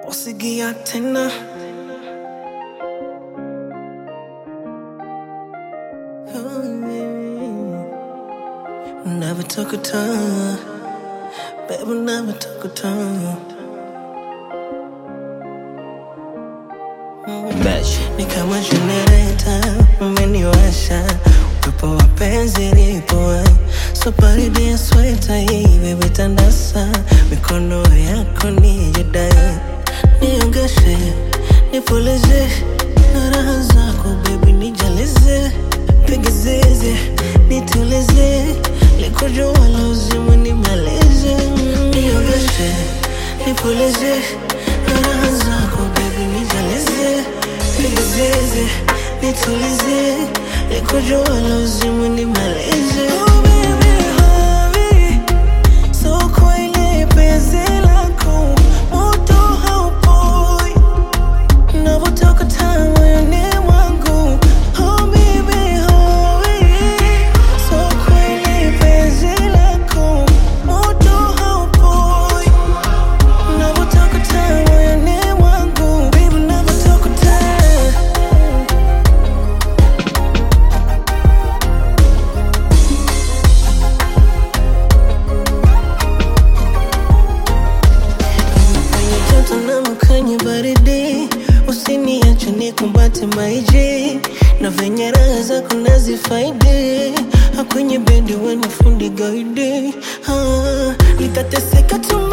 usigia tena Never took a turn, baby, never took a turn. Ni kama generator umeniwasha, upepo wa penzi lipo so baridi ya sweta hii baby, tandasa mikono yako nijidai, niongeshe nipulize na raha zako baby, nijalize piga zeze nitulize, likujua lazima nimalize, niongeshe nipulize na raha zako baby, nijalize piga zeze nitulize, likujua lazima nimalize. Oh, baby, hurry. So kweli penzi lako moto haupoi Navyotoka tamu moyoni mwangu Oh baby hurry So kweli penzi lako moto haupoi Navyotoka tamu moyoni mwangu Baby navyotoka tamu kwenye joto na kwenye baridi, usiniache nikumbate maiji, na venye raha zako nazifaidi, kwenye bedi wena fundi gaidi, ah, nitateseka tu